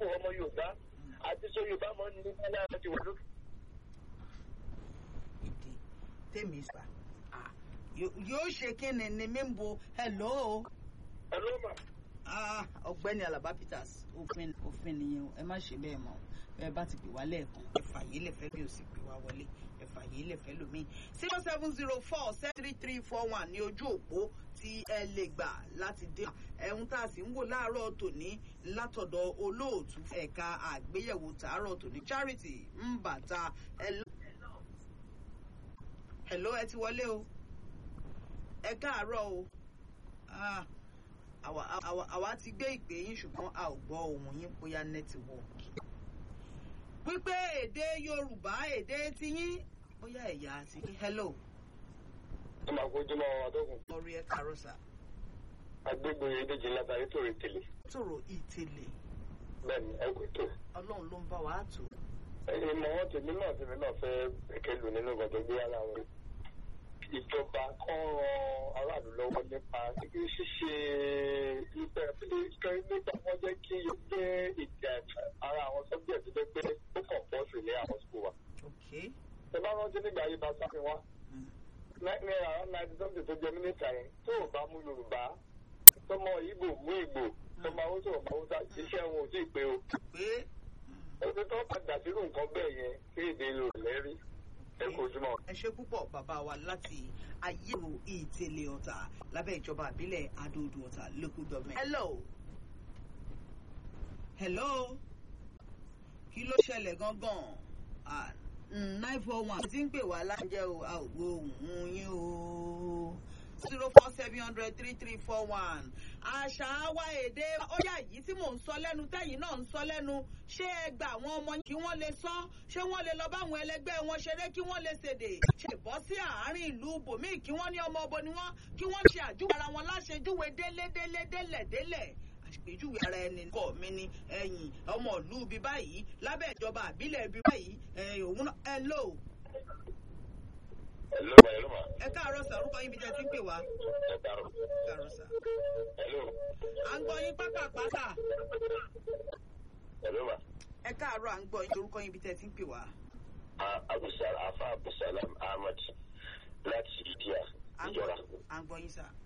ọmọ yorùbá àti sọ yorùbá mọ́ ní nígbà láti wà lókè. ìdí tèmi sà Ah, yó- yóò ṣe kí ni ni mí ń bo hello ẹ ló mà. Ah, ọ̀gbẹ́ni alaba peters òfin òfin nìyẹn o ẹ má ṣe bẹ́ẹ̀ mọ́ bẹ́ẹ̀ bá ti pè wá lẹ́ẹ̀kan ẹ fàyè lẹfẹ bí o sì pè wá wọlé ẹ fàyè lẹfẹ lómi zero seven zero four seven three three four one ní ojú òpó tí ẹ lè gbà láti dé ẹ̀hún tá a sì ń wò láàárọ̀ tòní látọ̀dọ̀ olóòtú ẹ̀ka àgbéyẹ̀wò tààrọ̀ tòní charity mbàtà ẹ hello ẹ ti wọlé o ẹ káàárọ̀ o ah àwa àwa àwa ti gbé ìpè yín ṣùgbọ́n a ò gbọ́ ohùn yín bóyá nẹ́tíwọ́ọ̀kì. wípé èdè yorùbá èdè tiyín bóyá ẹ̀yà àti hello ẹ máa kojú mọ́ àwọn àtọ́kùn. lórí ẹ kàrọ́sà agbègbè ìdíje látàrí tòrè tèlè. tòrò ìtẹ̀lẹ̀ bẹ́ẹ̀ni ẹ kò tó. ọlọ́run ló ń bá wa tò. ẹyin mọ wọn tèmi náà tèmi náà fẹ́ kẹ̀kẹ́ lù nínú ìgbà tó gbé wá láwọn ìjọba kan ran aráàlú lọ́wọ́ nípa ṣíṣe ibẹ̀ nígbà wọn jẹ́ kí o jẹ́ ìjà ara àwọn subject tó jẹ́ pé ó kàn pọ̀ sí ní àwọn school wa. ok ẹ bá rántí nígbà yìí bá sáfin wá Mm. náírà náírà something tó jẹ mínísítà yẹn tó o bá mú yorùbá tọmọ ìgbò mú ìgbò tọmọ haúsá ọmọ haúsá iṣẹ́ wọn ò tí ì pé o pé ẹni tó padà sínú nǹkan bẹ́ẹ̀ yẹn kí èdè lò lẹ́rí ẹ kò jùmọ̀. ẹ ṣe púpọ̀ bàbá wa láti ayéro ìtẹ̀lẹ̀ ọ̀tà lábẹ́ ìjọba àbílẹ̀ adóodò ọ̀tà local government. hello hello kí ló ṣẹlẹ̀ gangan Ah, mm, nine four one ti ń pè wá lájẹ́ o a ò gbọ́ ohùn yín o zero four seven hundred three three four one àṣà wa èdè ó yà yìí tí mò ń sọ lẹ́nu tẹ́yìn náà ń sọ lẹ́nu ṣé ẹ gba àwọn ọmọ yín kí wọ́n lè sọ ṣé wọ́n lè lọ báwọn ẹlẹgbẹ́ wọn ṣeré kí wọ́n lè ṣèdè ṣe bọ́ sí àárín ìlú bòmíì kí wọ́n ní ọmọ ọbọ ni wọ́n kí wọ́n ṣe àjúwe ara wọn láṣejúwe délé délé délẹ̀ délẹ̀ àpèjúwe ara ẹni kọ mi ni ẹ̀yìn ọmọ ìlú ibi báyìí lábẹ́ ìjọba àbílẹ̀ ibi báyìí ẹ̀yìn òun náà ẹ lò hello ma hello ma ẹ káàárọ̀ sà orúkọ yín bí jẹ́ ti ń pè wá ẹ dàrú káàárọ̀ sà hello à ń gbọ́ yín pápápá sà hello ma ẹ káàárọ̀ à ń gbọ́ yín orúkọ yín bí jẹ́ ti ń pè wá abusal afa abusalam ahmed láti ìdíyà à ń ìjọra gbọ́ à ń gbọ́ yín sà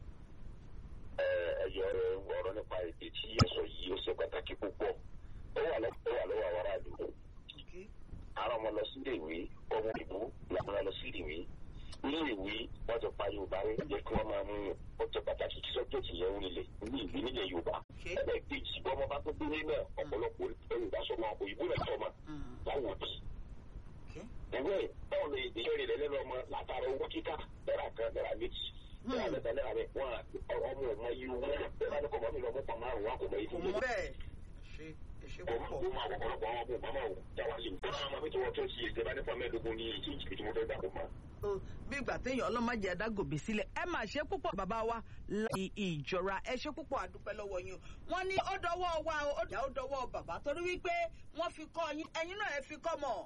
ẹyọ ọ̀rọ̀ nípa èdè tí ẹ sọ yìí ó ṣe pàtàkì púpọ̀ ó wà lọ́wọ́ ó wà lọ́wọ́ àwọn aráàlú ok àwọn ọmọ lọ sílé ìwé ọmọ ìbò làwọn lọ sílé ìwé ní ìwé wọn ti pa yorùbá rẹ yẹ kí wọn máa mú ó ti pàtàkì kí sọjọtì yẹn ń rilẹ ní ìwé nílẹ̀ yorùbá ok ẹgbẹ́ kejì bí ọmọ bá tó dé nílẹ̀ ọ̀pọ̀lọpọ̀ yorùbá sọmọ òyìnbó rẹ sọmọ Mm, láwọn òbí ok ìwé báwo lè dé ìrìn rẹ lẹ́nu ọmọ látara owó kíkà náírà kan náírà méjì náírà mẹ́ta náírà mẹ wọn ọmọ ọmọ yìí wọn bẹ́ẹ̀ bá ní kọ mọ mi lọ mọ pàmò àrùn wọn kò mọ yìí kò fún mi mọ bẹ́ẹ̀ ṣe ẹ ṣe kò mọ púpọ̀ kó máa wọ̀pọ̀lọpọ̀ àwọn ọmọ bàbá ò jáwá sí i kó náà máa fi tọwọ́ tó ti ìjọba nípa mẹ́ẹ̀ẹ́dógún ní ìtí ìjìbì tí mo fẹ́ gbà kó máa. o bí ìgbà téèyàn ọlọ́mọdé adágòbè sílẹ̀ ẹ máa ṣe púpọ̀ bàbá wa láti ìjọra ẹ ṣe púpọ̀ àdúpẹ́ lọ́wọ́ yín o wọ́n ní ó dọwọ́ wa o ó dà ó dọwọ́ bàbá torí wípé wọ́n fi kọ́ yín ẹ̀yin náà ẹ fi kọ́ mọ̀.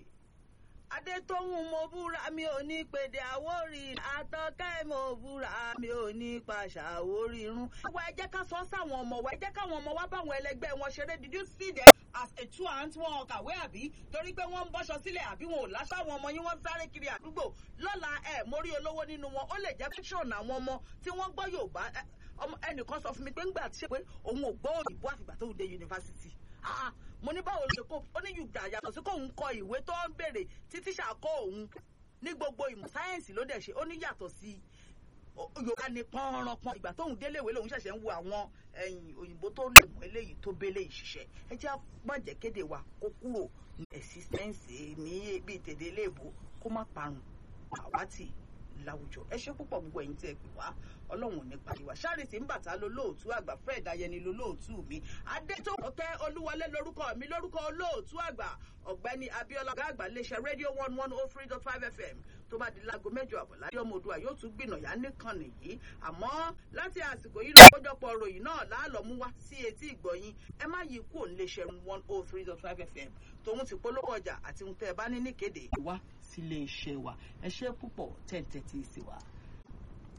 adétóhùn mo búra mi ò ní pèdè àwórì àtọkẹ́ mo búra mi ò ní pàṣà àwórì irun. wa ẹ jẹ́ ká sọ sáwọn ọmọ wa ẹ jẹ́ káwọn ọmọ wa báwọn ẹlẹgbẹ́ wọn ṣeré did you see them as a two aunt wọn kàwé àbí torí pé wọ́n ń bọ́ṣọ sílẹ̀ àbí wọn ò láṣọ àwọn ọmọ yín wọ́n sáré kiri àdúgbò lọ́la ẹ̀ mórí olówó nínú wọn ó lè jẹ́ fiction àwọn ọmọ tí wọ́n gbọ́ Yorùbá ẹ, ọmọ ẹnìkan sọ fún mi pé ńgbà tí ṣe pé òun ò gbọ́ òyìnbó àfìgbà tó dé yunifásitì Ah, ah, mo ní báwo ló ṣe kó ó ní yùgbà yàtọ̀ sí kóun kọ ìwé tó ń béèrè tí tíṣà kọ́ òun ní gbogbo ìmọ̀ sáyẹ́ǹsì ló dẹ̀ ṣe ó ní yàtọ̀ sí o- yorùbá ní pọ́nrọ́pọ́n ìgbà tóun délé ìwé lòun ṣẹ̀ṣẹ̀ ń wo àwọn ẹ̀yìn òyìnbó tó lè mú eléyìí tó bélé ìṣiṣẹ́ ẹ jẹ́ àpọ̀jẹ́ kéde wa kó kúrò ní ẹ̀sísẹ́ǹsì ní bíi tèdè iléèbó kó má parun àwátì láwùjọ ẹ ṣe púpọ̀ gbogbo ẹ̀yin tí ẹ pè wá ọlọ́run ò ní parí wa Charity Mbàtà lolóòtú àgbà Fred Ayẹni lolóòtú mi adétòkè olúwọlé lórúkọ mi lórúkọ olóòtú àgbà ọ̀gbẹ́ni Abíọ́lá ọ̀gá àgbà iléeṣẹ́ rédíò one one oh three dot five fm tó bá di láago mẹ́jọ àbọ̀ láyé ọmọ òdua yóò tún gbìnàyà nìkànnì yìí àmọ́ láti àsìkò yìí lọ́jọ́pọ̀ ròyìn náà láàlọ́ mú wá sí etí ìgbọ̀yìn ẹ má yí kúrò níléeṣẹ́ one oh three dot five fm tòun ti polówó ọjà àti ohun tẹ́ ẹ bá ní níkéde wá sílé iṣẹ́ wa ẹ ṣe púpọ̀ tẹ̀ ń tẹ́tí sí wa.